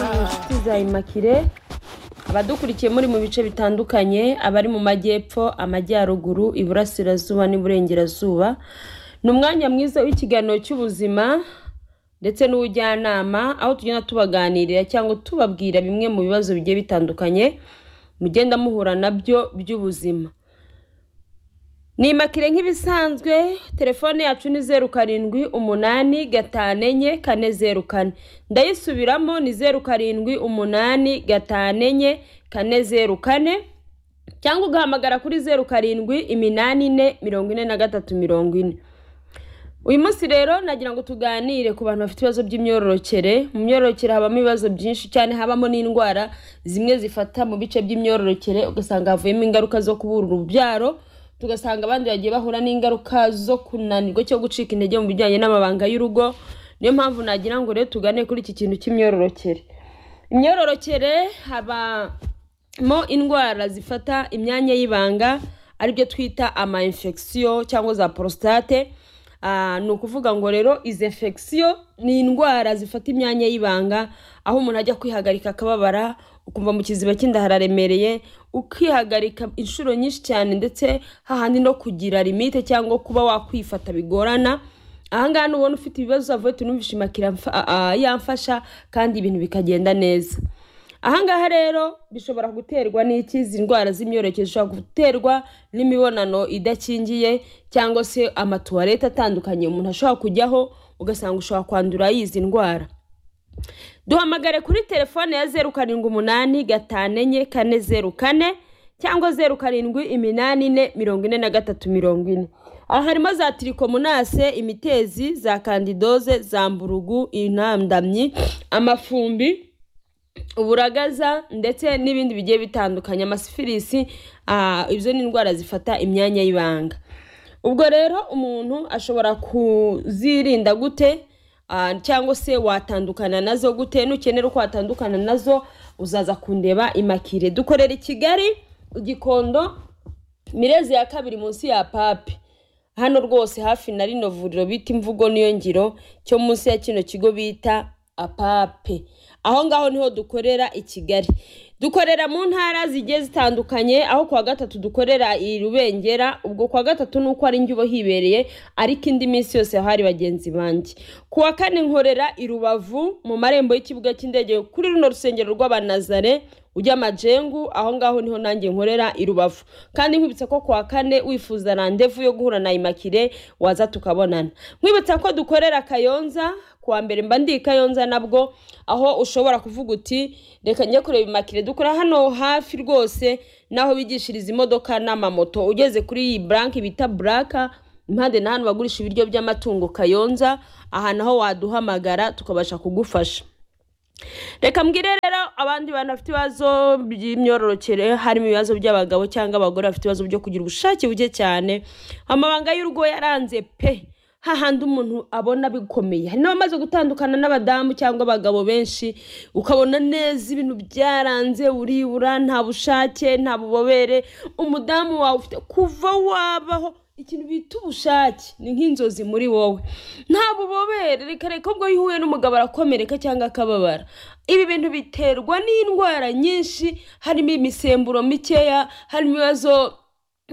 Kabuza Immaculée abadukurikiye muri mu bice bitandukanye abari mu majyepfo amajyaruguru iburasirazuba n'iburengerazuba ni umwanya mwiza w'ikiganiro cy'ubuzima ndetse n'ubujyanama aho tugenda tubaganirira cyangwa tubabwira bimwe mu bibazo bigiye bitandukanye mugenda muhura nabyo by'ubuzima ni imakire nk'ibisanzwe telefone yacu ni zeru karindwi umunani gatanu enye kane zeru kane ndayisubiramo ni zeru karindwi umunani gatanu enye kane zeru kane cyangwa ugahamagara kuri zeru karindwi iminani ine mirongo ine na gatatu mirongo ine uyu munsi rero nagira ngo tuganire ku bantu bafite ibibazo by'imyororokere mu myororokere habamo ibibazo byinshi cyane habamo n'indwara zimwe zifata mu bice by'imyororokere ugasanga havuyemo ingaruka zo kubura urubyaro tugasanga abandi bagiye bahura n'ingaruka zo kunanirwa cyangwa gucika intege mu bijyanye n'amabanga y'urugo niyo mpamvu nagira ngo rero tugane kuri iki kintu cy'imyororokere imyororokere habamo indwara zifata imyanya y'ibanga aribyo twita ama infection cyangwa za prostate Ah, ni ukuvuga ngo rero izi infection ni indwara zifata imyanya y'ibanga aho umuntu ajya kwihagarika akababara ukumva mu kiziba cy'inda hararemereye ukihagarika inshuro nyinshi cyane ndetse hahandi no kugira limite cyangwa kuba wakwifata bigorana ahangaha nubona ufite ibibazo avuye tunumvishe imakira mfa- a- a- yamfasha kandi ibintu bikagenda neza ahangaha rero bishobora guterwa n'iki izi ndwara z'imyororokere zishobora guterwa n'imibonano idakingiye cyangwa se amatuwarete atandukanye umuntu ashobora kujyaho ugasanga ushobora kwandura y'izi ndwara duhamagare kuri telefone ya zeru karindwi umunani gatanu enye kane zeru kane cyangwa zeru karindwi iminani ine mirongo ine na gatatu mirongo ine aha harimo za tirikomonase imitezi za kandidoze za mburugu intandamyi amafumbi uburagaza ndetse n'ibindi bigiye bitandukanye amasifilisi ah, izo ni indwara zifata imyanya y'ibanga ubwo rero umuntu ashobora kuzirinda gute Ah, cyangwa se watandukana nazo gute nukenera uko watandukana nazo uzaza kundeba imakire dukorera i kigali igikondo mirezi ya kabiri munsi ya papi hano rwose hafi na rino vuriro bita imvugo niyo ngiro cyo munsi ya kino kigo bita apape aho ngaho niho dukorera i kigali dukorera mu ntara zigiye zitandukanye aho kuwa gatatu dukorera i rubengera ubwo kuwa gatatu ni uko ari njye uba hibereye ariko indi minsi yose hari bagenzi banjye kuwa kane nkorera i rubavu mu marembo y'ikibuga cy'indege kuri runo rusengero rw'abanazare ujya amajengu aho ngaho niho nanjye nkorera i rubavu kandi nkwibutsa ko kuwa kane wifuza randevu yo guhura na imakire waza tukabonana nkwibutsa ko dukorera kayonza kuwa mbere mba ndi i kayonza nabwo aho ushobora kuvuga uti reka njye kureba imakire dukora hano hafi rwose n'aho bigishiriza imodoka n'amamoto ugeze kuri iyi buranke bita buraka impande n'ahantu bagurisha ibiryo by'amatungo kayonza aha naho waduhamagara tukabasha kugufasha reka mbwire rero abandi bantu bafite ibibazo by'imyororokere harimo ibibazo by'abagabo cyangwa abagore bafite ibibazo byo kugira ubushake buke cyane amabanga y'urugo yaranze pe hahandi umuntu abona bikomeye hari n'abamaze gutandukana n'abadamu cyangwa abagabo benshi ukabona neza ibintu byaranze uribura nta bushake nta bubobere umudamu wawe ufite kuva wabaho ikintu bita ubushake ni nk'inzozi muri wowe nta bubobere reka reka ubwo yihuye n'umugabo arakomereka cyangwa akababara ibi bintu biterwa n'indwara nyinshi harimo imisemburo mikeya harimo ibibazo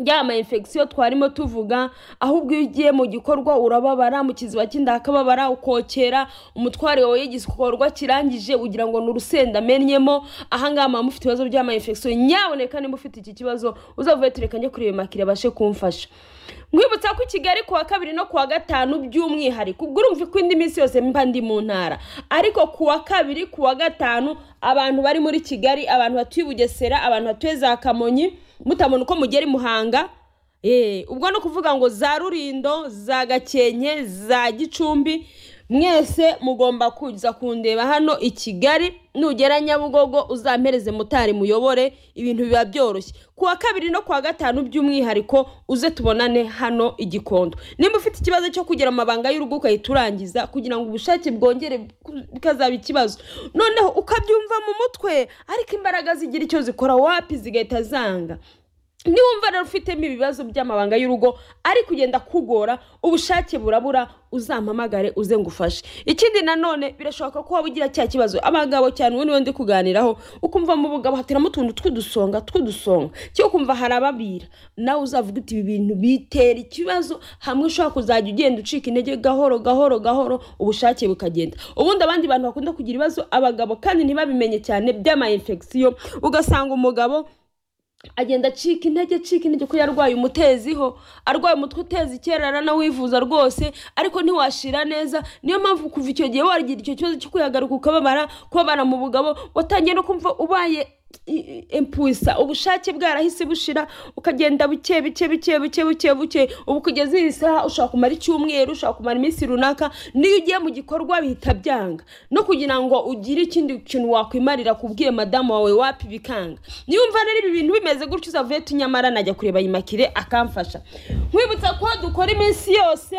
ya ma infection twarimo tuvuga ahubwo iyo ugiye mu gikorwa urababara mu kiziba cy'inda hakababara ukokera umutware wawe y'igikorwa kirangije ugira ngo ni urusenda amenyemo ahangaha mama mufite ibibazo bya ma infection nyaboneka niba ufite iki kibazo uzavuye tureka njye kureba makire abashe kumfasha nkwibutsa ko i kigali kuwa kabiri no kuwa gatanu by'umwihariko ubwo urumva ko indi minsi yose mba ndi mu ntara ariko kuwa kabiri kuwa gatanu abantu bari muri kigali abantu batuye i bugesera abantu batuye za kamonyi mutabona uko mugera i muhanga Eh, ubwo ni ukuvuga ngo za rurindo za gakenke za gicumbi mwese mugomba kuza kundeba hano i kigali nugera nyabugogo uzampereze motari muyobore ibintu biba byoroshye ku wa kabiri no ku wa gatanu by'umwihariko uze tubonane hano i gikondo nimba ufite ikibazo cyo kugira amabanga y'urugo ugahita urangiza kugira ngo ubushake bwongere bu- bukazaba ikibazo noneho ukabyumva mu mutwe ariko imbaraga zigira icyo zikora wapi zigahita zanga niwumva rero ufitemo ibibazo by'amabanga y'urugo ari kugenda kugora ubushake burabura uzampamagare uze ngufashe ikindi nanone birashoboka ko waba ugira cya kibazo abagabo cyane ubu niwe ndi kuganiraho ukumva mu bugabo hateramo utuntu tw'udusonga tw'udusonga cyo kumva harababira nawe uzavuga uti ibi bintu bitera ikibazo hamwe ushobora kuzajya ugenda ucika intege gahoro gahoro gahoro ubushake bukagenda ubundi abandi bantu bakunda kugira ibibazo abagabo kandi ntibabimenye cyane by'ama infection ugasanga umugabo agenda acika intege acika intege ko yarwaye umuteziho arwaye umutwe uteza ikerera nawivuza rwose ariko ntiwashira neza niyo mpamvu kuva icyo gihe wagira icyo kibazo cyo kwihagaruka ukababara kubabara mu bugabo watangiye no kumva ubaye empusa ubushake bwarahise bushira ukagenda buke buke buke buke buke buke ubu kugeza iyi saha ushobora kumara icyumweru ushobora kumara iminsi runaka n'iyo ugiye mu gikorwa bihita byanga no kugira ngo ugire ikindi kintu wakwimarira kubwiye madamu wawe wapi bikanga niyumva rero ibi bintu bimeze gutyo uzavuye tunyamara najya kureba ayimakire akamfasha nkwibutsa ko dukora iminsi yose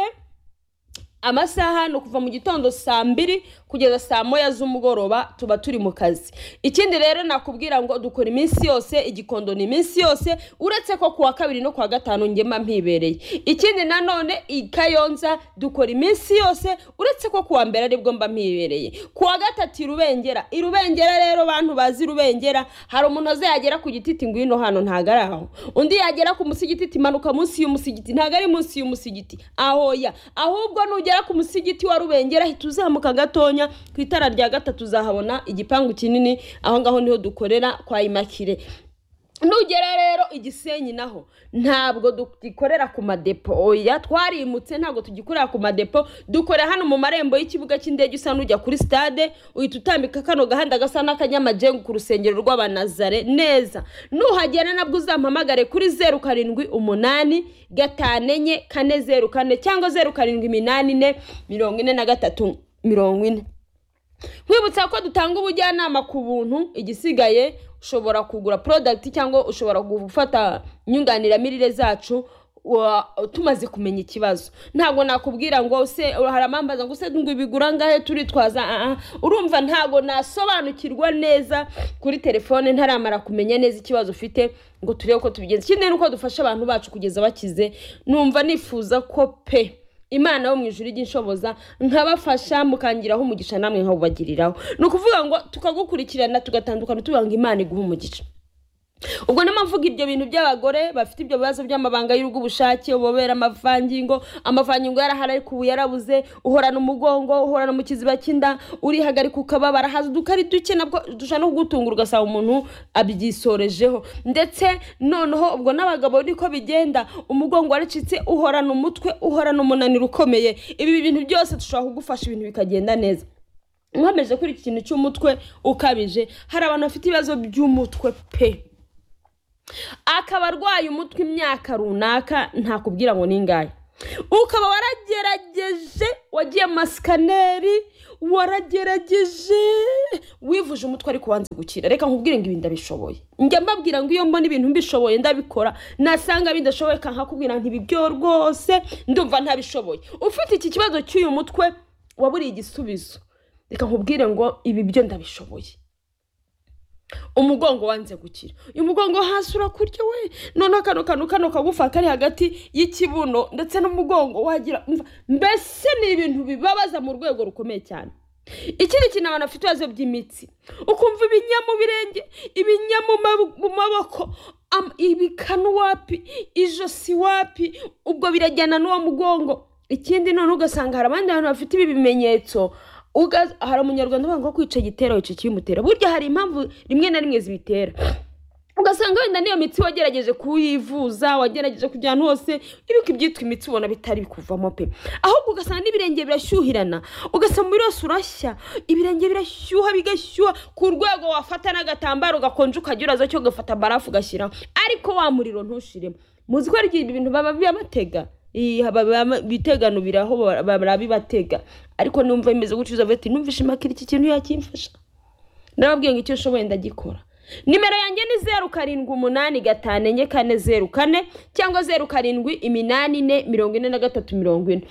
amasaha ni ukuva mu gitondo saa mbiri kugeza saa moya z'umugoroba tuba turi mu kazi ikindi rero nakubwira ngo dukora iminsi yose igikondo ni iminsi yose uretse ko kuwa kabiri no kuwa gatanu njye mba mpibereye ikindi nanone i kayonza dukora iminsi yose uretse ko kuwa mbere aribwo mba mpibereye kuwa gatatu i rubengera i rubengera rero abantu bazi rubengera hari umuntu azayagera ku gititi ngwino hano ntago ari aho undi yagera ku musigiti imanuka munsi y'umusigiti ntago ari munsi y'umusigiti ahoya ahubwo nugera ku musigiti wa rubengera hita uzamuka gatonya ku itara rya gatatu uzahabona igipangu kinini aho ngaho niho dukorera kwa imakire nugera rero igisenyi naho ntabwo dukorera ku madepo oya twarimutse ntabwo tugikorera ku madepo dukorera hano mu marembo y'ikibuga cy'indege usa n'ujya kuri stade uhita utambika kano gahanda gasa n'akanyamajengu ku rusengero rw'abanazare neza nuhagera nabwo uzampamagare kuri zeru karindwi umunani gatanu enye kane zeru kane cyangwa zeru karindwi iminani ine mirongo ine na gatatu mirongo ine nkwibutsa ko dutanga ubujyanama ku buntu igisigaye ushobora kugura porodagiti cyangwa ushobora gufata inyunganiramirire zacu tumaze kumenya ikibazo ntabwo nakubwira ngo se haramambaza ngo se ngo ibigura ngahe turitwaza urumva ntabwo nasobanukirwa neza kuri telefone ntaramara kumenya neza ikibazo ufite ngo turebe ko tubigenza ikindi ni uko dufasha abantu bacu kugeza bakize numva nifuza ko pe imana yo mu ijuru ry'inshoboza nkabafasha mukangiraho umugisha namwe nkawubagiriraho ni ukuvuga ngo tukagukurikirana tugatandukana tuvuga ngo imana iguhe umugisha ubwo mvuga ibyo bintu by'abagore bafite ibyo bibazo by'amabanga y'urugo ubushake ubobera amavangingo amavangingo yarahari ariko ubu yarabuze uhorana umugongo uhorana mu kiziba cy'inda urihagarika ukababara haza udukari duke nabwo dushobora no kugutungura ugasaba umuntu abyisorejeho ndetse noneho ubwo n'abagabo niko bigenda umugongo waracitse uhorana umutwe uhorana umunaniro ukomeye ibi bintu byose dushobora kugufasha ibintu bikagenda neza nkomeje kuri iki kintu cy'umutwe ukabije hari abantu bafite ibibazo by'umutwe pe akaba arwaye umutwe imyaka runaka ntakubwira ngo ningahe ukaba waragerageje wagiye masikaneri waragerageje wivuje umutwe ariko wanze gukira reka nkubwire ngo ibi ndabishoboye njya mbabwira ngo iyo mbona ibintu mbishoboye ndabikora nasanga bidashoboye nkakubwira ngo ibi byo rwose ndumva ntabishoboye ufite iki kibazo cy'uyu mutwe waburiye igisubizo reka nkubwire ngo ibi byo ndabishoboye umugongo wanze gukira uyu mugongo hasi urakurya we noneho kano kantu kano kagufa kari hagati y'ikibuno ndetse n'umugongo wagira mbese ni ibintu bibabaza mu rwego rukomeye cyane ikindi kintu abantu bafite ibibazo by'imitsi ukumva ibinya mu birenge ibinya mu maboko ibikanu wapi ijosi wapi ubwo birajyana n'uwo mugongo ikindi noneho ugasanga hari abandi bantu bafite ibi bimenyetso hari umunyarwanda uvuga ngo kwica igitera wica ikimutera burya hari impamvu rimwe na rimwe zibitera ugasanga wenda n'iyo mitsi wagerageje kuyivuza wagerageje kujya ahantu hose ibiko ibyitwa imitsi ubona bitari bikuvamo pe ahubwo ugasanga n'ibirenge birashyuhirana ugasanga umubiri wose urashya ibirenge birashyuha bigashyuha ku rwego wafata n'agatambaro gakonje ukajya uraza cyo ugafata barafu ugashyiraho ariko wa muriro ntushiremo muzi ko hari igihe ibintu baba bibatega biteganubiraho barabibatega ariko numva bimeze gutyo uzavuga ati numva ishimakira iki kintu yakimfasha ndababwiye ngo icyo ushoboye ndagikora nimero yanjye ni zeru karindwi umunani gatanu enye kane zeru kane cyangwa zeru karindwi iminani ine mirongo ine na gatatu mirongo ine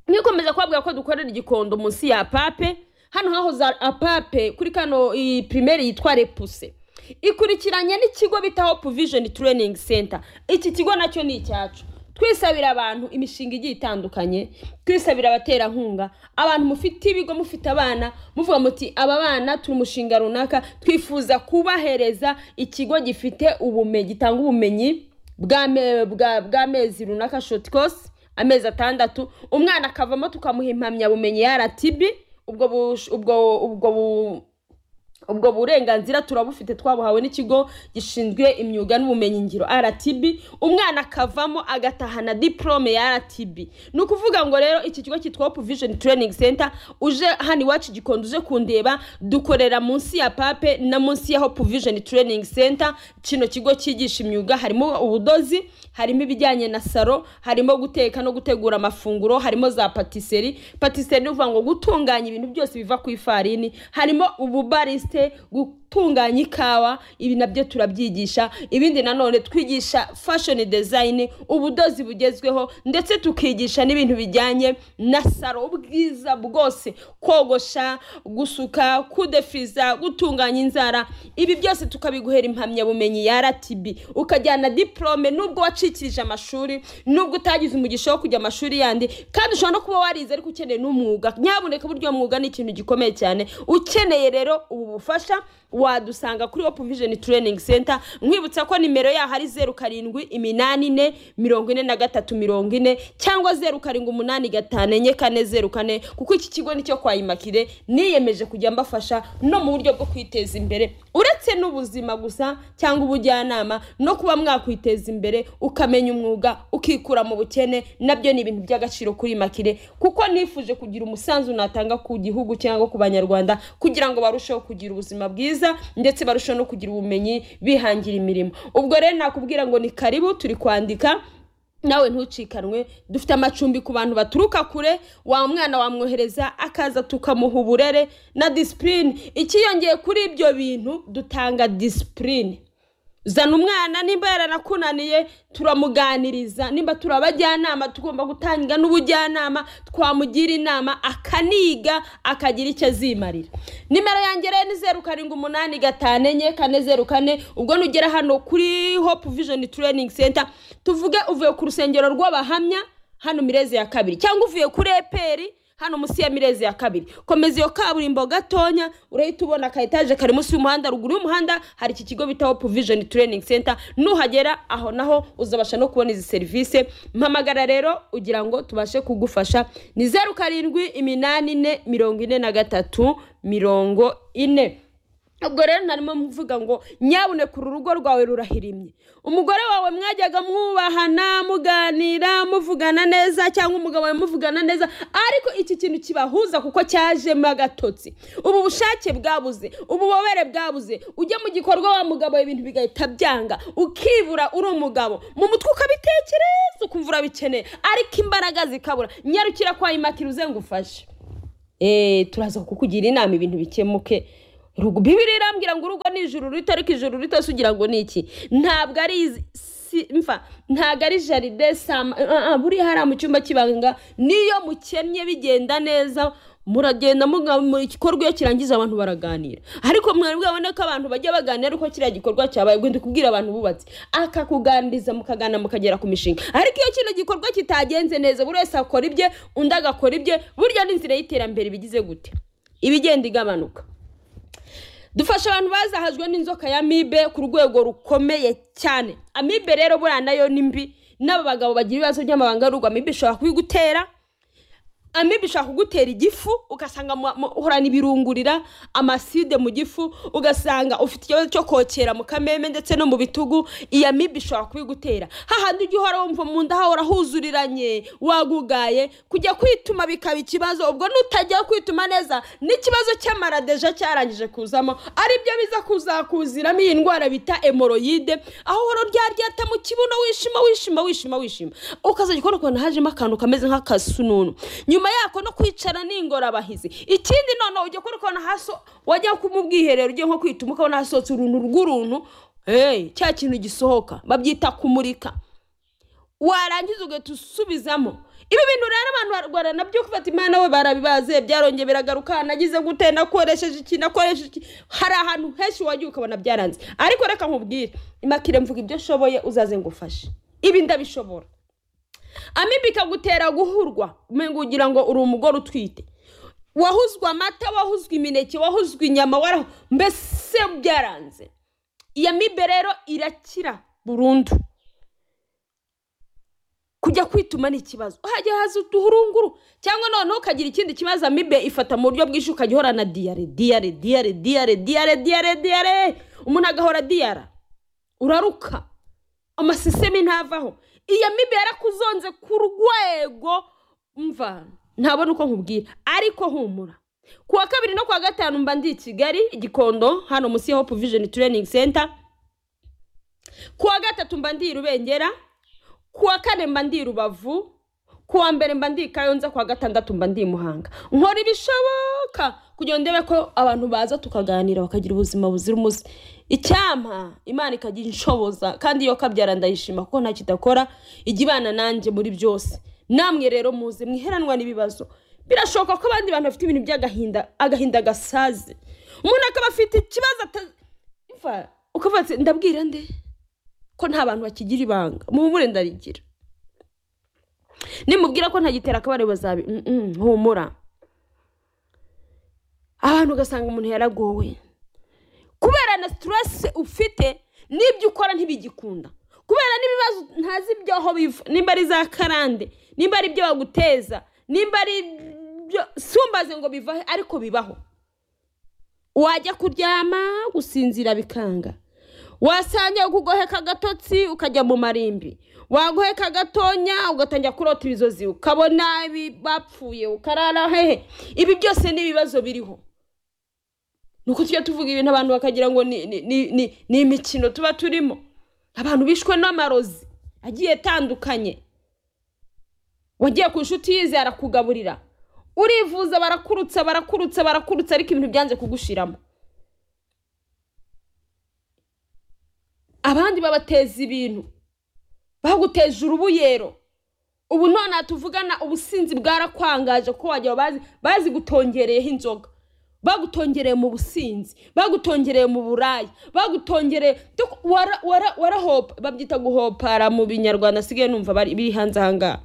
nkikomeza kubabwira ko dukorera igikondo munsi ya pape hano hahoze apape kuri kano iyi pirimeri yitwa repuse ikurikiranye n'ikigo bita hope vision training center iki kigo nacyo ni icyacu twisabira abantu imishinga igiye itandukanye twisabira abaterankunga abantu mufite ibigo mufite abana muvuga muti aba bana turi umushinga runaka twifuza kubahereza ikigo gifite ubumenyi gitanga ubumenyi bw'ame- bwa- bw'amezi runaka shoti kosi amezi atandatu umwana akavamo tukamuha impamyabumenyi ya rtb ubwo bush- ubwo ubwo bu- ubwo burenganzira turabufite twabuhawe n'ikigo gishinzwe imyuga n'ubumenyingiro rtb umwana akavamo agatahana diporome ya rtb ni ukuvuga ngo rero iki kigo cyitwa hope vision training center uje hano iwacu gikondo uje kundeba dukorera munsi ya pape na munsi ya hope vision training center kino kigo cyigisha imyuga harimo ubudozi harimo ibijyanye na salo harimo guteka no gutegura amafunguro harimo za patisserie patisserie ni ukuvuga ngo gutunganya ibintu byose biva ku ifarini harimo ububarisite gutunganya ikawa ibi nabyo turabyigisha ibindi nanone twigisha fashion design ubudozi bugezweho ndetse tukigisha n'ibintu bijyanye na salo ubwiza bwose kogosha gusuka kudefiriza gutunganya inzara ibi byose tukabiguhera impamyabumenyi ya rtb ukajyana diporome nubwo wacikirije amashuri nubwo utagize umugisha wo kujya amashuri yandi kandi ushobora no kuba warize ariko ukeneye n'umwuga nyabuneka buryo mwuga ni ikintu gikomeye cyane ukeneye rero ubu bufasha wadusanga kuri hope vision training center nkwibutsa ko nimero yaho ari zeru karindwi iminani ine mirongo ine na gatatu mirongo ine cyangwa zeru karindwi umunani gatanu enye kane zeru kane kuko iki kigo nicyo kwa imakire niyemeje kujya mbafasha no mu buryo bwo kwiteza imbere uretse n'ubuzima gusa cyangwa ubujyanama no kuba mwakwiteza imbere ukamenya umwuga ukikura mu bukene nabyo ni ibintu by'agaciro kuri makire kuko nifuje kugira umusanzu natanga ku gihugu cyangwa ku banyarwanda kugira ngo barusheho kugira ubuzima bwiza ndetse barusheho no kugira ubumenyi bihangira imirimo ubwo rero nakubwira ngo ni karibu turi kwandika nawe ntucikanwe dufite amacumbi ku bantu baturuka kure wa mwana wamwohereza akaza tukamuha uburere na disipurine ikiyongeye kuri ibyo bintu dutanga disipurine zana umwana nimba yaranakunaniye turamuganiriza nimba turi abajyanama tugomba gutanga n'ubujyanama twamugira inama akaniga akagira icyo azimarira nimero yanjye rero ni zeru karindwi umunani gatanu enye kane zeru kane ubwo nugera hano kuri hope vision training center tuvuge uvuye ku rusengero rw'abahamya hano mireze ya kabiri cyangwa uvuye kuri eperi hano munsi ya mirezi ya kabiri komeza iyo kaburimbo gatonya urahita ubona aka etaje kari munsi y'umuhanda ruguru y'umuhanda hari iki kigo bita hope vision training center nuhagera aho naho uzabasha no kubona izi serivisi mpamagara rero ugira ngo tubashe kugufasha ni zeru karindwi iminani ine mirongo ine na gatatu mirongo ine ubwo rero narimo mvuga ngo nyabuneka uru rugo rwawe rurahirimye umugore wawe mwajyaga mwubahana muganira muvugana neza cyangwa umugabo wawe muvugana neza ariko iki kintu kibahuza kuko cyajemo agatotsi ubu bushake bwabuze ububobere bwabuze ujya mu gikorwa wa mugabo wawe ibintu bigahita byanga ukibura uri umugabo mu mutwe ukabitekereza ukumva urabikeneye ariko imbaraga zikabura nyarukira kwa imakira uze ngufashe Eh, turaza kukugira inama ibintu bikemuke Rugu- bibiri irambwira ngo urugo ni ijuru rito ariko ijuru rito si ugira ngo ni iki ntabwo ari izi- si, mfa ntabwo ari jaride sama ah, ah, buriya hariya mu cyumba cy'ibanga niyo mukennye bigenda neza muragenda muga- mu gikorwa iyo kirangiza abantu baraganira ariko mwabona ko abantu bajya baganira ariko kiriya gikorwa cyabaye ugenda kubwira abantu bubatse akakuganiriza mukagana mukagera ku mishinga ariko iyo kino gikorwa kitagenze neza buri wese akora ibye undi agakora ibye burya n'inzira y'iterambere bigize gute ibigenda igabanuka dufasha abantu bazahajwe n'inzoka ya mibe ku rwego rukomeye cyane amibe rero buriya nayo ni mbi n'aba bagabo bagira ibibazo by'amabanga y'urugo amibe ishobora kuyigutera amibe ishobora kugutera igifu ugasanga mu- mu- uhorana ibirungurira amaside mu gifu ugasanga ufite ikibazo cyo kokera mu kameme ndetse no mu bitugu iyi amibe ishobora kubigutera hahandi ujya uhora wumva mu nda hahora huzuriranye wagugaye kujya kwituma bikaba ikibazo ubwo nutajya kwituma neza n'ikibazo cy'amaradeja cyarangije kuzamo aribyo biza kuzakuziramo iyi ndwara bita emoroyide aho uhora uryaryata mu kibuno wishima wishima wishima wishima ukazajya ukora ukuntu hajemo akantu kameze nk'akasununu nyuma yako no kwicara n'ingorabahizi ikindi noneho ujya ukora ukuntu hasi wajya ku- mu bwiherero ugiye nko kwituma ukabona hasohotse uruntu rw'uruntu hey, cya kintu gisohoka babyita kumurika warangiza ugahita usubizamo ibi bintu rero abantu barwara nabyo kubata imana we barabibaze byarongeye biragaruka nagize gute nakoresheje iki nakoresheje iki hari ahantu henshi wagiye ukabona byaranze ariko reka nkubwire imakire mvuga ibyo nshoboye uzaze ngufashe ibi ndabishobora amibi ikagutera guhurwa ugira ngo uri umugore utwite wahuzwe amata wahuzwe imineke wahuzwe inyama waraho mbese byaranze iyo mibe rero irakira burundu kujya kwituma ni ikibazo hajya haza uduhurunguru cyangwa noneho ukagira ikindi kibazo amibe ifata mu buryo bwinshi ukajya uhorana diyare diyare diyare diyare diyare diyare diyare umuntu agahora diyara uraruka amasisemi ntavaho iyo mibe yarakuzonze ku rwego mva ntabona uko nkubwira ariko humura ku wa kabiri no ku wa gatanu mba ndi i kigali igikondo hano munsi ya hopu vijeni tureyiningi senta ku wa gatatu mba ndi i rubengera ku wa kane mba ndi i rubavu ku wa mbere mba ndi i kayonza ku wa gatandatu mba ndi i muhanga nkora ibishoboka kugira ngo ndebe ko abantu baza tukaganira bakagira ubuzima buzira umuze icyampa imana ikajya inshoboza kandi iyo kabyara ndayishima kuko nta kidakora ijya ibana nanjye muri byose namwe rero muze mwiheranwa n'ibibazo birashoboka ko abandi bantu bafite ibintu by'agahinda agahinda gasaze umuntu akaba afite ikibazo ata ukavuga ati ndabwira nde ko nta bantu bakigira ibanga muhumure ndarigira nimubwira ko ntagitera akabare bazabi humura abantu ugasanga umuntu yaragowe kubera na siteresi ufite n'ibyo ukora ntibigikunda kubera n'ibibazo ntazi ibyaho biva nimba ari za karande nimba ari ibyo baguteza nimba ari ibyo sumbaze ngo bivahe ariko bibaho wajya kuryama gusinzira bikanga wasanga ukugoheka agatotsi ukajya mu marimbi wagoheka gatonya ugatangira kurota ibizozi ukabona ibi bapfuye ukarara hehe ibi byose ni ibibazo biriho ni uko tujya tuvuga ibintu abantu bakagira ngo ni ni- ni- ni- ni imikino tuba turimo abantu bishwe n'amarozi agiye atandukanye wagiye ku nshuti yize arakugaburira urivuza barakurutsa barakurutsa barakurutsa ariko ibintu byanze kugushiramo abandi babateza ibintu baguteje urubuyero ubu none aha tuvugana ubusinzi bwarakwangaje ko wajya bazi bazi gutongereyeho inzoga bagutongereye mu businzi bagutongereye mu buraya bagutongereye duk- wara- wara- warahopa babyita guhopara mu binyarwanda asigaye numva bari- biri hanze aha ngaha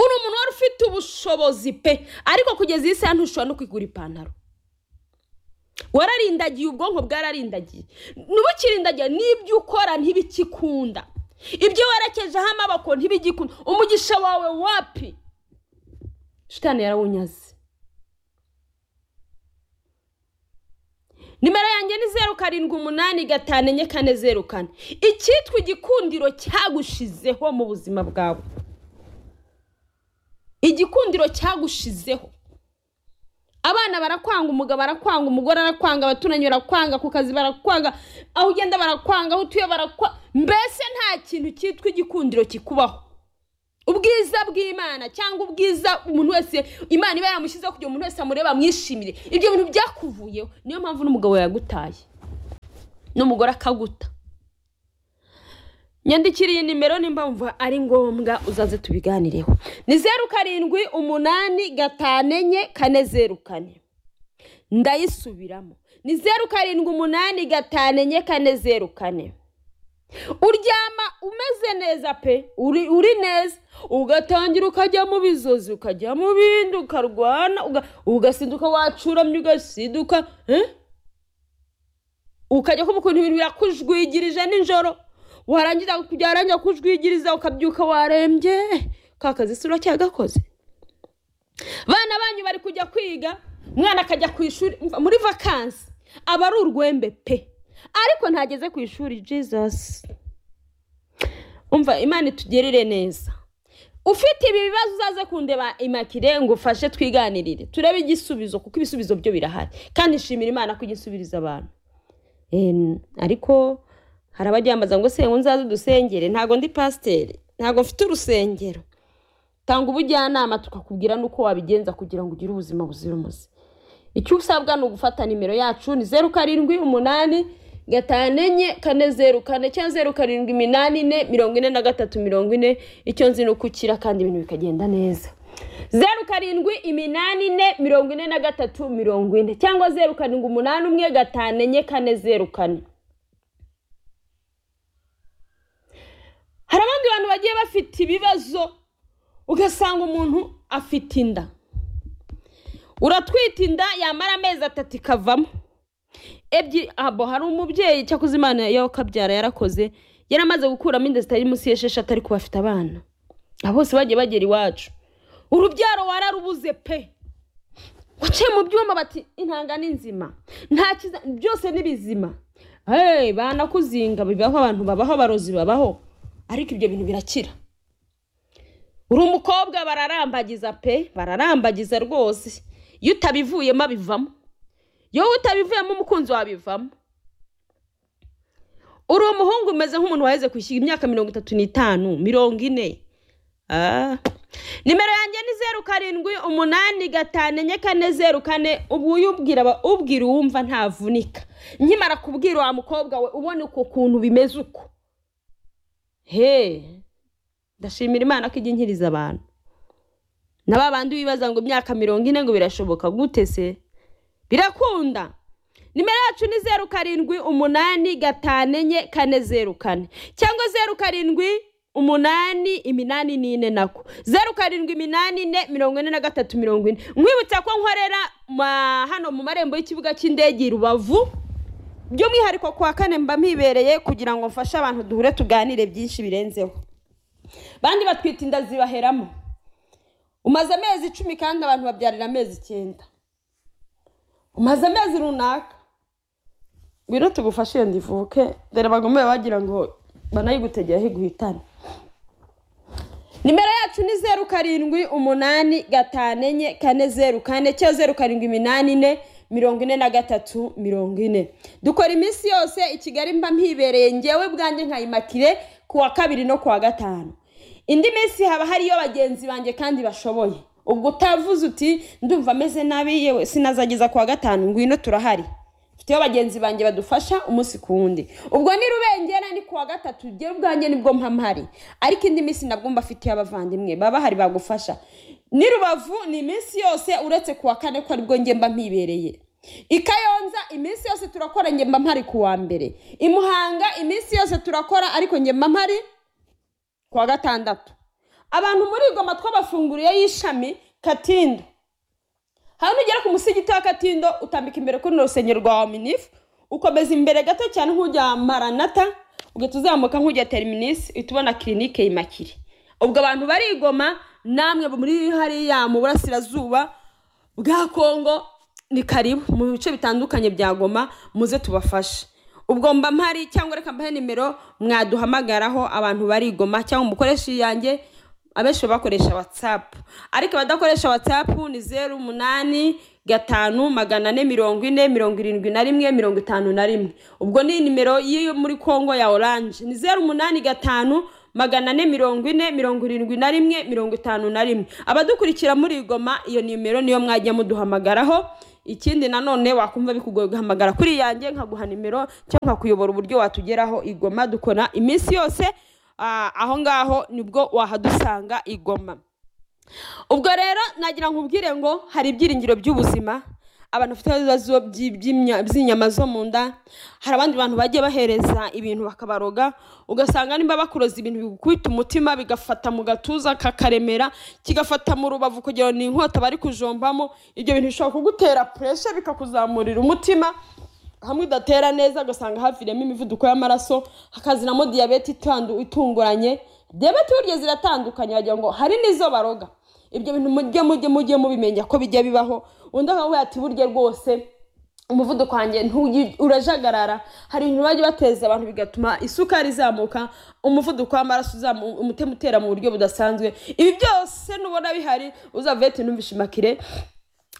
uri umuntu wari ufite ubushobozi pe ariko kugeza iyi saha ntushobora no kwigura ipantaro wararindagiye ubwonko bwararindagiye ntibukirindagiye n'ibyo ukora ntibikikunda ibyo werekejeho amaboko ntibigikunda umugisha wawe wapi shitani yarawunyaze nimero yanjye ni zeru karindwi umunani gatanu enye kane zeru kane icyitwa igikundiro cyagushizeho mu buzima bwawe igikundiro cyagushizeho abana barakwanga umugabo arakwanga umugore arakwanga abaturanyi barakwanga ku kazi barakwanga aho ugenda barakwanga aho utuye barakwanga mbese nta kintu cyitwa igikundiro kikubaho ubwiza bw'imana cyangwa ubwiza umuntu wese imana iba yamushyizeho kugira umuntu wese amureba amwishimire ibyo bintu byakuvuyeho niyo mpamvu n'umugabo yagutaye n'umugore akaguta nyandikira iyi nimero nimba wumva ari ngombwa uzaze tubiganireho ni zeru karindwi umunani gatanu enye kane zeru kane ndayisubiramo ni zeru karindwi umunani gatanu enye kane zeru kane uryama umeze neza pe uri, uri neza ugatangira ukajya mu bizozi ukajya mu bindi ukarwana uga- ugasinduka wacuramye ugasinduka eh? ukajya kumva ukuntu ibintu birakujwigirije nijoro warangiza byarangira kujwigiriza ukabyuka warembye ka kazi si uracyagakoze bana banyu bari kujya kwiga umwana akajya ku ishuri umva, muri vakansi aba ari urwembe pe ariko ntageze ku ishuri jesus umva imana itugerere neza ufite ibi bibazo uzaze kundeba imakire ngo ufashe twiganirire turebe igisubizo kuko ibisubizo byo birahari kandi nshimira imana ko ijya isubiriza abantu Em, ariko hari abajyambaza ngo se ngo nzaze dusengere ntabwo ndi pasiteri ntabwo mfite urusengero tanga ubujyanama tukakubwira n'uko wabigenza kugira ngo ugire ubuzima buzira umuze icyo usabwa ni ugufata nimero yacu ni zeru karindwi umunani gatanu enye kane zeru kane cyangwa zeru karindwi iminani ine mirongo ine na gatatu mirongo ine icyo nzi ni uko ukira kandi ibintu bikagenda neza zeru karindwi iminani ine mirongo ine na gatatu mirongo ine cyangwa zeru karindwi umunani umwe gatanu enye kane zeru kane hari abandi bantu bagiye bafite ibibazo ugasanga umuntu afite inda uratwita inda yamara amezi atatu ikavamo ebyiri abo hari umubyeyi cyakoze imana yo kabyara yarakoze yari amaze gukuramo inda zitari munsi y'esheshatu ariko bafite abana abo bose bagiye bagera iwacu urubyaro wararubuze pe waciye mu byuma bati intanga ni nzima nta kiza byose ni bizima hey, banakuzinga bibaho abantu babaho abarozi babaho ariko ibyo bintu birakira uri umukobwa bararambagiza pe bararambagiza rwose iyo utabivuyemo abivamo iyo utabivuyemo umukunzi wabivamo uri umuhungu umeze nk'umuntu waheze kwishyura imyaka mirongo itatu n'itanu mirongo ine Ah. nimero yanjye ni zeru karindwi umunani gatanu enye kane zeru kane ubu uyubwira aba- ubwira uwumva ntavunika nkimara kubwira wa mukobwa we ubona uko kuntu bimeze uko he ndashimira imana ko ijya inkiriza abantu na ba bandi wibaza ngo imyaka mirongo ine ngo birashoboka gute se birakunda nimero yacu ni zeru karindwi umunani gatanu enye kane zeru kane cyangwa zeru karindwi umunani iminani n'ine nako zeru karindwi iminani ine mirongo ine na gatatu mirongo ine mwibutsa ko nkorera ma- hano mu marembo y'ikibuga cy'indege i rubavu by'umwihariko ku wa kane mba mpibereye kugira ngo mfashe abantu duhure tuganire byinshi birenzeho bandi batwita inda zibaheramo umaze amezi icumi kandi abantu babyarira amezi icyenda umaze amezi runaka ngwino tugufashe iyo ndivuke dore bagomeye bagira ngo banayigutegeraho iguhitane nimero yacu ni zeru karindwi umunani gatanu enye kane zeru kane cyangwa zeru karindwi iminani ine mirongo ine na gatatu mirongo ine dukora iminsi yose i kigali mba mpibereye ngewe bwanjye nka imakire ku wa kabiri no ku wa gatanu indi minsi haba hariyo bagenzi banjye kandi bashoboye ubwo utavuze uti ndumva ameze nabi yewe sinazageza ku wa gatanu ngwino turahari dufiteho bagenzi banjye badufasha umunsi ku wundi ubwo ni rubengera ni kuwa gatatu jyewe ubwanjye nibwo mpamhari ariko indi minsi nabwo mbafitiye abavandimwe baba bahari bagufasha ni rubavu ni iminsi yose uretse kuwa kane ko aribwo njye mba mpibereye i kayonza iminsi yose turakora njye mba mpari kuwa mbere i muhanga iminsi yose turakora ariko njye mba mpari kuwa gatandatu abantu muri igoma twabafunguriye y'ishami katindo hano ugera ku musigiti wa katindo utambika imbere kuri rusengero rwa waminifu ukomeza imbere gato cyane nk'ujya maranata ugahita uzamuka nk'ujya teriminisi uhita ubona kirinike imakire ubwo abantu barigoma namwe muri hariya mu burasirazuba bwa kongo ni karibu mu bice bitandukanye bya goma muze tubafashe ubwo mba mpari cyangwa reka mbahe nimero mwaduhamagaraho abantu barigoma cyangwa umukoresha iyanjye abenshi bakoresha watsapu ariko abadakoresha watsapu ni zeru umunani gatanu magana ane mirongo ine mirongo irindwi na rimwe mirongo itanu na rimwe ubwo ni nimero y'iyo muri kongo ya oranje ni zeru umunani gatanu magana ane mirongo ine mirongo irindwi na rimwe mirongo itanu na rimwe abadukurikira muri igoma iyo nimero niyo mwajya muduhamagaraho ikindi nanone wakumva bikugoye guhamagara kuri yanjye nkaguha nimero cyangwa nkakuyobora uburyo watugeraho igoma dukora iminsi yose Ah, aho ngaho nibwo wahadusanga igoma ubwo rero nagira ngo ubwire ngo hari ibyiringiro by'ubuzima abantu bafite ibibazo by'i- by'imya- by'inyama zo mu nda hari abandi bantu bagiye bahereza ibintu bakabaroga ugasanga nimba bakuroza ibintu bigukubita umutima bigafata mu gatuza kakaremera kigafata mu rubavu kugira ngo ni inkota bari kujombamo ibyo bintu bishobora kugutera pureshe bikakuzamurira umutima hamwe udatera neza ugasanga haviremo imivuduko y'amaraso hakazinamo diyabete itandu- itunguranye diyabete burya ziratandukanye wagira ngo hari n'izo baroga ibyo bintu mujye mujye mujye mubimenya ko bijya bibaho undi akavuga ati burya rwose umuvuduko wanjye ntuyi- urajagarara hari ibintu bajya bateza abantu bigatuma isukari izamuka umuvuduko w'amaraso uzamu- umutima utera mu buryo budasanzwe ibi byose nubona bihari uzava uhite numvishe imakire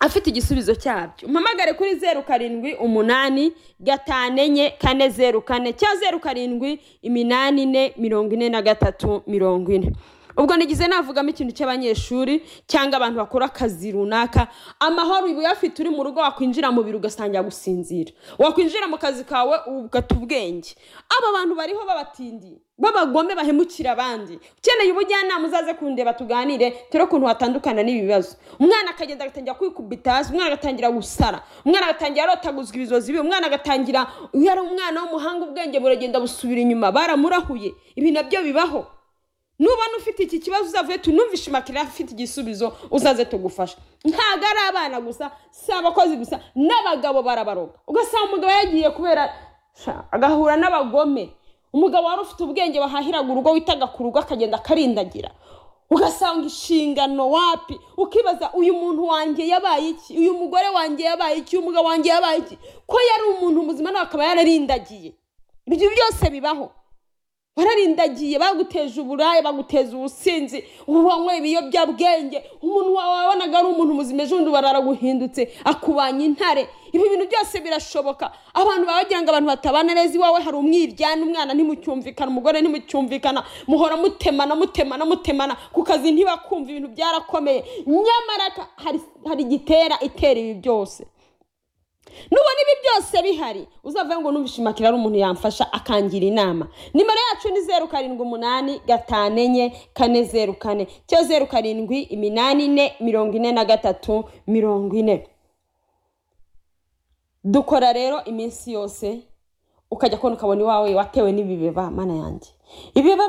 afite igisubizo cyabyo umpamagare kuri zeru karindwi umunani gatanu enye kane zeru kane cyangwa zeru karindwi iminani ine mirongo ine na gatatu mirongo ine ubwo nigize navugamo ikintu cy'abanyeshuri cyangwa abantu bakora akazi runaka amahoro uba uyafite uri mu rugo wakwinjira mu biro ugasangira gusinzira wakwinjira mu kazi kawe ugata ubwenge aba bantu bariho babatindiye b'abagome bahemukira abandi ukeneye ubujyanama uzaze kundeba tuganire turi ukuntu watandukana n'ibi bibazo umwana akagenda agatangira kwikubita hasi umwana agatangira gusara umwana agatangira arotaguzwa ibizozi biwe umwana agatangira iyo ari umwana w'umuhanga ubwenge buragenda busubira inyuma baramurahuye ibi nabyo bibaho nubona ufite iki kibazo uzavuye tunumvishe imakira afite igisubizo uzaze tugufasha ntabwo ari abana gusa si abakozi gusa n'abagabo barabaroga ugasanga umugabo yagiye kubera sha, agahura n'abagome umugabo wari ufite ubwenge bahahiraga urugo witaga ku rugo akagenda akarindagira ugasanga inshingano wapi ukibaza uyu muntu wanjye yabaye iki uyu mugore wanjye yabaye iki uyu mugabo wanjye yabaye iki ko yari umuntu muzima nawe akaba yararindagiye ibyo byose bibaho bararindagiye baguteje uburaya baguteza ubusinzi ubanywe ibiyobyabwenge umuntu wawe wabonaga ari umuntu muzima ejo bundi bararaguhindutse akubanya intare ibi bintu byose birashoboka abantu baba bagira ngo abantu batabana neza iwawe hari umwiryane umwana ntimucyumvikana umugore ntimucyumvikana muhora mutemana mutemana mutemana ku kazi ntibakumva ibintu byarakomeye nyamara ka- hari- hari igitera itera ibi byose nubona ibi byose bihari uzavuga ngo numvishe imakira ari umuntu yamfasha akangira inama nimero yacu ni zeru karindwi umunani gatanu enye kane zeru kane cyangwa zeru karindwi iminani ine mirongo ine na gatatu mirongo ine dukora rero iminsi yose ukajya kubona ukabona iwawe watewe n'ibibeba mana yanjye ibibeba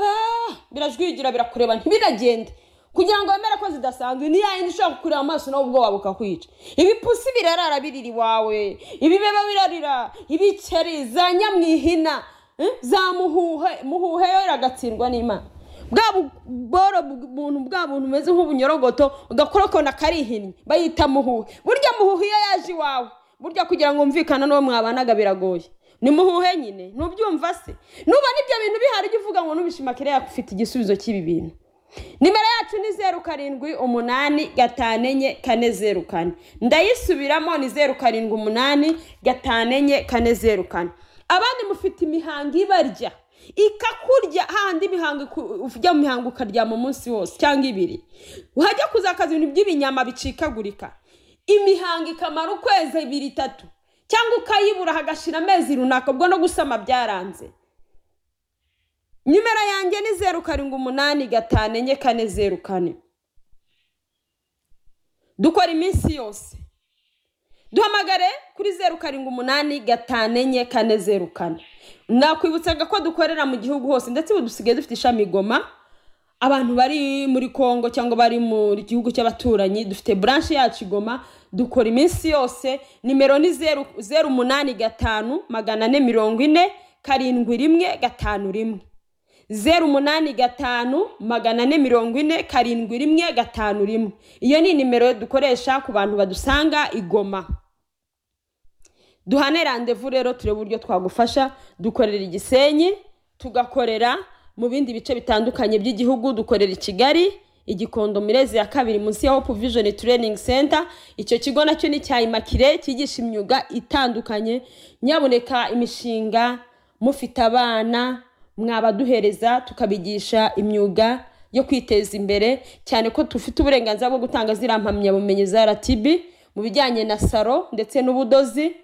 birajwigira birakureba ntibiragende kugira ngo wemere ko zidasanzwe ni yayindi ushobora kukureba amaso nawe ubwoba bukakwita ibipusi birarara birira iwawe ibibeba birarira ibikeri za nyamwihina eh, za muhuhe muhuhe yo iragatsindwa n'imana bwa bu- boro bu- buntu bwa buntu bumeze nk'ubunyorogoto ugakora ukabona karihinnye bayita muhuhe burya muhuhe iyo yaje iwawe burya kugira ngo wumvikane n'uwo mwabanaga biragoye ni muhuhe nyine ntubyumva se nubona ibyo bintu bihari ujye uvuga ngo nubishimakire yakufite igisubizo cy'ibi bintu nimero yacu ni zeru karindwi umunani gatanu enye kane zeru kane ndayisubiramo ni zeru karindwi umunani gatanu enye kane zeru kane abandi mufite imihango ibarya ikakurya hahandi imihango iku- ujya mu mihango ukaryama umunsi wose cyangwa ibiri uhajya kuzakaza ibintu by'ibinyama bicikagurika imihango ikamara ukwezi ibiri itatu cyangwa ukayibura hagashira amezi runaka ubwo no gusama byaranze nimero yanjye ni zeru karindwi umunani gatanu enye kane zeru kane dukora iminsi yose duhamagare kuri zeru karindwi umunani gatanu enye kane zeru kane nakwibutsaga ko dukorera mu gihugu hose ndetse ubu dusigaye dufite ishami i goma abantu bari muri congo cyangwa bari mu gihugu cy'abaturanyi dufite buranshe yacu i goma dukora iminsi yose nimero ni zeru zeru umunani gatanu magana ane mirongo ine karindwi rimwe gatanu rimwe zeru umunani gatanu magana ane mirongo ine karindwi rimwe gatanu rimwe iyo ni nimero dukoresha ku bantu badusanga i goma duhane randevu rero turebe uburyo twagufasha dukorera igisenyi tugakorera mu bindi bice bitandukanye by'igihugu dukorera i kigali igikondo mirezi ya kabiri munsi ya hope vision training center icyo kigo nacyo ni cya imakire cyigisha imyuga itandukanye nyaboneka imishinga mufite abana mwabaduhereza tukabigisha imyuga yo kwiteza imbere cyane ko dufite uburenganzira bwo gutanga ziriya mpamyabumenyi za rtb mu bijyanye na saro ndetse n'ubudozi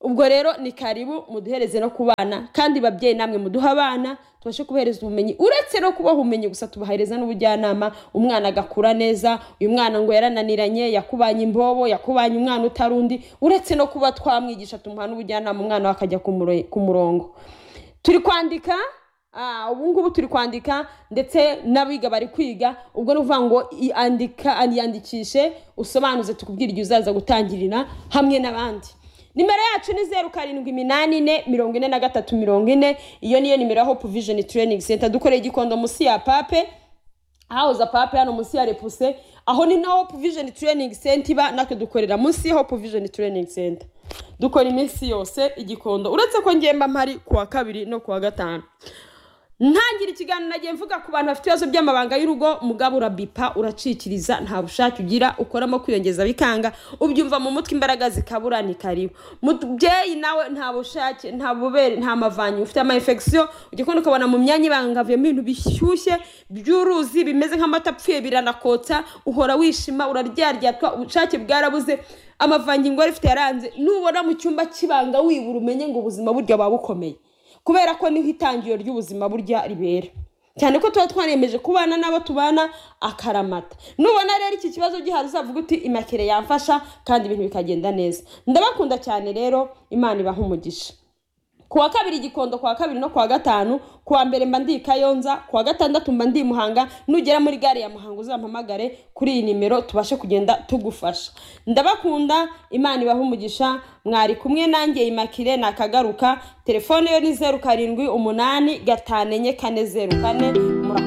ubwo rero ni karibu muduhereze no ku bana kandi babyeyi namwe muduhe abana tubashe kubahereza ubumenyi uretse no kubaha ubumenyi gusa tubahereza n'ubujyanama umwana agakura neza uyu mwana ngo yarananiranye yakubanye imbobo yakubanye umwana utari undi uretse no kuba twamwigisha tumuha n'ubujyanama umwana we akajya ku muro- ku murongo turi kwandika ah, ubu ngubu turi kwandika ndetse n'abiga bari kwiga ubwo ni ukuvuga ngo i- andika yandikishe usobanuze tukubwira igihe uzaza gutangirira hamwe n'abandi nimero yacu ni zeru karindwi iminani ine mirongo ine na gatatu mirongo ine iyo niyo nimero ya hope vision training center dukoreye igikondo munsi ya pape ahahoze pape hano munsi ya repuse aho ni na hope vision training center iba natwe dukorera munsi ya hope vision training center dukora iminsi yose igikondo uretse ko ngemba mpari kuwa kabiri no kuwa gatanu ntangira ikiganiro nagiye mvuga ku bantu bafite ibibazo by'amabanga y'urugo mugabo urabipa uracikiriza nta bushake ugira ukoramo kwiyongeza bikanga ubyumva mu mutwe imbaraga zikabura ni karibu mubyeyi nawe nta bushake nta bubere nta mavanyu ufite ama infection ujya kubona ukabona mu myanya ibangaviyemo ibintu bishyushye by'uruzi bimeze nk'amata apfuye biranakotsa uhora wishima uraryaryatwa ubushake bwarabuze amavangingo wari ufite yaranze nubona mu cyumba cy'ibanga wibura umenye ngo ubuzima burya buba bukomeye kubera ko niho itangiriro ry'ubuzima burya ribera cyane ko tuba twaremeje kubana n'abo tubana akaramata nubona rero iki kibazo gihari uzavuga uti imakere yamfasha kandi ibintu bikagenda neza ndabakunda cyane rero imana ibaha umugisha ku wa kabiri gikondo ku wa kabiri no ku wa gatanu ku wa mbere mba ndi i kayonza ku wa gatandatu mba ndi i muhanga nugera muri gare ya muhanga uzampamagare kuri iyi nimero tubashe kugenda tugufasha ndabakunda imana ibaha umugisha mwari kumwe nanjye imakire nakagaruka telefone yo ni zeru karindwi umunani gatanu enye kane zeru kane murakoze